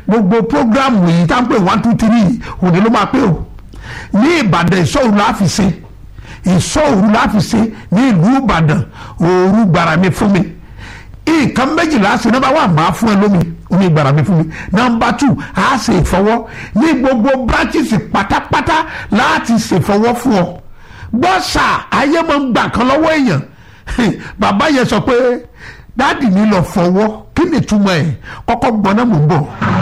gbogbo programu yìí tá n pè one two three òní ló máa pé o ní ìbàdàn ìṣòro la fi ṣe ìṣòro la fi ṣe ní ìlú ìbàdàn òru gbàrà mi fún mi nǹkan méjìlá ṣe nọ́mbà wà máa fún ẹ lómi omi gbàrà mi fún mi nọ́mbà tù á ṣe ìfọwọ́ ní gbogbo branches pátápátá láti ṣèfọwọ́ fún ọ gbọ́sà ayé máa ń gbà kan lọ́wọ́ èèyàn bàbá yẹn sọ pé dáàdì mi lọ fọwọ́ kí ni ìtumọ̀ ẹ̀ kọ́kọ́ gbọ́n náà mò ń bọ̀.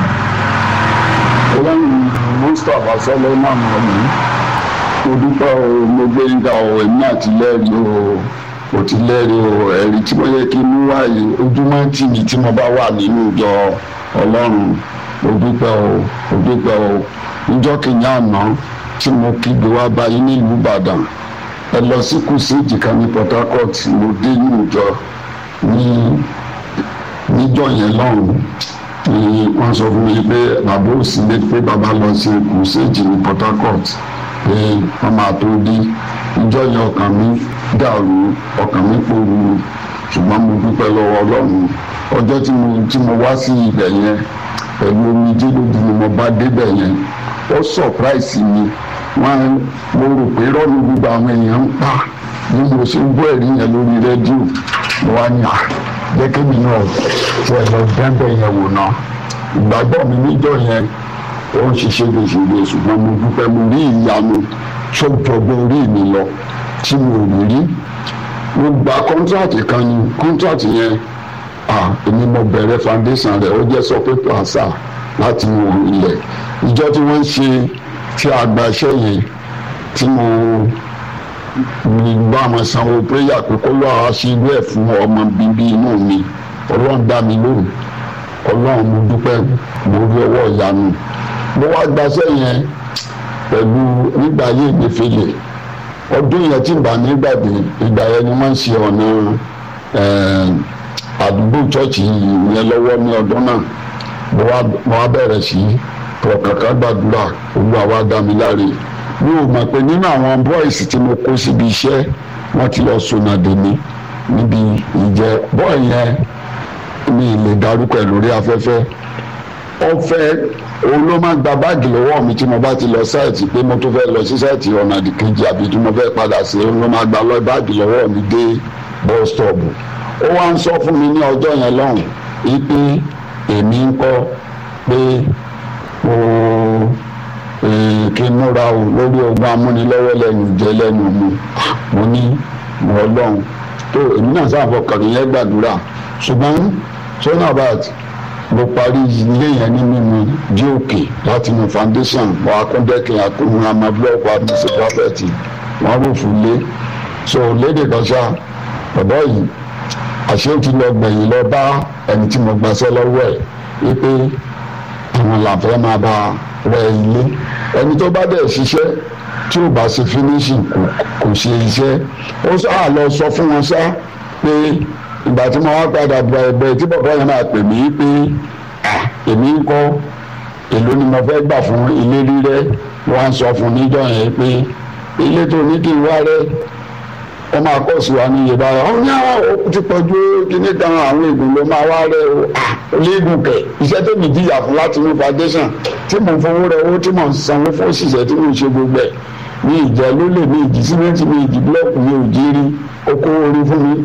ọlọ́run mustapha solomon ọ̀mí mo dúpẹ́ o mo gbé yíga o èmi àti lẹ́rìí o mo ti lẹ́rìí o ẹ̀rí tí mo yẹ kí n mú wáyé ojúmọ́ tì mí tí mo bá wà nínú ìjọ ọlọ́run mo dúpẹ́ o mo dúpẹ́ o níjọ́ kìíní àná tí mo kígbe wá báyìí nílùú ìbàdàn ẹ lọ sí kùsìjì kan ní port harcourt mo dé nínú ìjọ ní níjọ́ yẹn lọ́hùn ni wọ́n sọ fún mi pé bàbá òsì lé pé bàbá lọ sí kùsìjì ní port harcourt pé wọ́n máa tó dé níjọ́ yẹn ọkàn mi dàrú ọkàn mi pòrú ṣùgbọ́n mo dúpẹ́ lọ́wọ́ ọlọ́run ọjọ́ tí mo tí mo wá sí ibẹ̀ yẹn pẹ̀lú omijé lójú ni mo bá débẹ̀ yẹn ó surprise mi wọ́n mo rò pé rọ́ọ̀nù gbogbo àwọn èèyàn ń pa bí mo ṣe ń gbọ́ ẹ̀rí yẹn lórí rédíò mo wá ní à jẹ́ kí mi náà tí ẹ lọ dẹ́bẹ̀ yẹn wò náà ìgbàgbọ́ mi níjọ́ yẹn ó ń ṣiṣẹ́ gbèsègbè ṣùgbọ́n mo dúpẹ́ mo rí ìyanu tó jọgbọ́n orí mi lọ tí mo ò rí mo gba kọ́ńtíráàtì kan ní kọ́ńtíráàtì yẹn ah èmi mo bẹ̀rẹ̀ foundation rẹ̀ ó jẹ́ sọpé plaza láti wo ilẹ̀ ìjọ tí wọ́n ń ṣe tí a gba iṣẹ́ yẹn tí mo mi bá wọn sanwó prayer pé kó lọ́ọ́ á ṣe irú ẹ̀ fún ọmọ bíbí inú mi ọlọ́run dá mi lóhùn ọlọ́run mo dúpẹ́ mo rí ọwọ́ ìyanu mo wá gbaṣẹ́ yẹn pẹ̀lú nígbà ayé ìgbẹ́fẹ́lẹ̀ ọdún yẹn tí ìgbà nígbàdé ìgbà yẹn ni wọ́n ń ṣe ọ̀nà àdúgbò chọ́ọ̀chì yẹn lọ́wọ́ ní ọdún náà mo wá bẹ̀rẹ̀ sí pọ̀kàkà gbàdúrà olúwa wá dá mi láre mi ò mọ̀ pé nínú àwọn bọ́ìsì tí mo kó síbi iṣẹ́ wọ́n ti lọ sọnàdé mi níbi ìjẹ́ bọ́ọ̀ yẹn mi lè darúkọ ẹ̀ lórí afẹ́fẹ́ ọ̀fẹ́ òun ló máa ń gba báàgì lọ́wọ́ mi tí mo bá ti lọ sáìtì pé mo tó fẹ́ lọ sí sáìtì ọ̀nà àdìkejì àbí tí mo fẹ́ padà sí òun ló máa gba lọ báàgì lọ́wọ́ mi dé bus stop ó wá ń sọ fún mi ní ọjọ́ yẹn lọ́hùn wípé èmi ń kọ́ pé mo kí n múra o lórí ogun amúnilọ́wọ́ lẹ́nu jẹ́ lẹ́nu mu mo ní mo ọlọ́run tó èmi náà sáà fọkàn yẹn gbàdúrà ṣùgbọ́n sonabat mo parí ilé yẹn ní mímu dí òkè láti nu foundation wọ akúndẹ́kìn akúnmu àmọ́ blọọkù àdúgbò pàfẹ́tì wọ́n rò fún lé so lédè kan ṣá bàbá yìí àṣé ó ti lọ gbẹ̀yìn lọ bá ẹni tí mo gbàṣẹ́ lọ́wọ́ ẹ̀ wípé àwọn làǹfẹ́ máa bá rẹ ilé ẹni tó bá dẹ̀ ṣiṣẹ́ tí ò bá ṣe finishing kò kò ṣe iṣẹ́ ó sáà lọ sọ fún wọn ṣá pé ìgbà tí mo wá padà bọ̀ ẹ̀bẹ̀ tí bàbá yẹn máa pè mí pé èmi ń kọ́ èló ni mo fẹ́ gbà fún ilé rírẹ́ wọ́n á sọ fún níjọ́ yẹn pé ilé tó ní kí n wá rẹ́ wọ́n máa kọ́ sí wa ní iye báyọ̀ ọ́ ní àwọn ó ti pọ̀jù kíní kan àwọn ègùn ló máa wá rẹ́ o olóògùn kẹ̀ iṣẹ́ tó mi jìyà fún láti inú foundation tí mò ń fowó rẹ owó tí mò ń sanwó fún òṣìṣẹ́ tí mò ń ṣe gbogbo ẹ̀ ní ìjẹ́ ló lè ní ìdí símẹ́ǹtì ní ìdí búlọ́ọ̀kù mi ò jí rí oko orí fún mi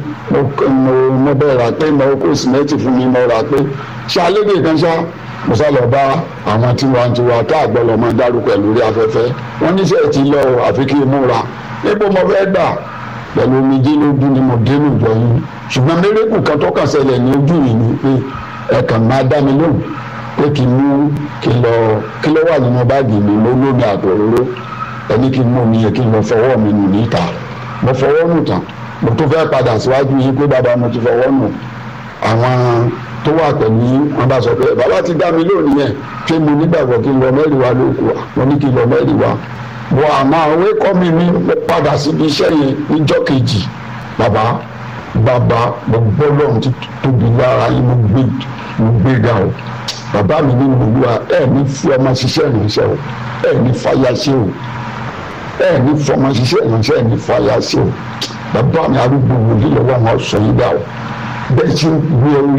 mo bẹ́ẹ̀ rà pé mo kó símẹ́ǹtì fún mi mo rà pé ṣé alédè kan ṣá mo sá lọ bá àwọn tiwantiwa tá àgbọ̀ lọ máa dárúkọ ẹ̀ lórí afẹ́fẹ́ wọ́n níṣẹ́ ti lọ àfi kí n múra níbo mo fẹ́ gbà pẹ̀lú omijé lójú ni mo dénú jọ yín ṣùgbọ́n mérekù kan tó kàn ṣẹlẹ̀ ní ojú yìí ni pé ẹ kàn máa dá mi lóhùn pé kí n mú kí n lọ kí ló wà nínú báàgì mi mo lómi àtòróró ẹni kí n mú mi yẹ kí n lọ fọwọ́ mi nù níta mo fọwọ́ nù tán mo tún fẹ́ padà síwájú yín pé bàbá mo ti fọwọ́ nù àwọn tó wà pẹ̀lú yín wọn bá sọ pé bàbá ti dá mi lóhùn yẹn pé mo nígbàgbọ́ kí n lọ mẹ́rin wa lóko wa mo ní kí n lọ mẹ́rin wa wọ àmọ́ àwọn ẹ̀kọ́ mi ní mo padà síbi iṣẹ́ yẹn níjọ́ kejì bàbá bàbá mo gbọ́ lọ́run ti tóbi lára yín mo gbé mo gbé ga o bàbá mi ní olúwa ẹ ní fi ọmọ ṣiṣẹ́ ìránṣẹ́ o ẹ ní fàyà ṣe o ẹ ní fọmọ ṣiṣẹ́ ìránṣẹ́ ẹ ní fàyà ṣe o bàbá mi arúgbó wòlíì lọ́wọ́ àwọn ọ̀sán yín dà o bẹ́ẹ̀ ṣe ń gbé orí.